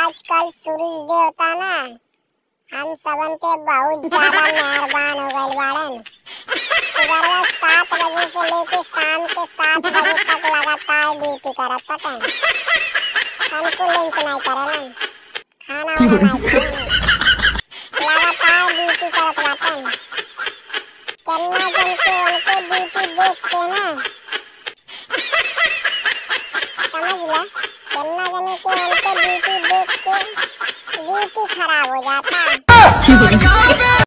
आजकल सूरज देवता ना हम सबन पे बहुत ज्यादा मेहरबान हो गइल बाड़न सुबह सात बजे से लेके शाम के सात बजे तक लगातार ड्यूटी करत हटन हमको लंच नहीं करेलन खाना वाना नहीं खाएलन लगातार ड्यूटी करत बाटन केन्ना जन के उनके ड्यूटी देख के ना समझ ले केन्ना जन के उनके ड्यूटी देख के ड्यूटी खराब हो जाता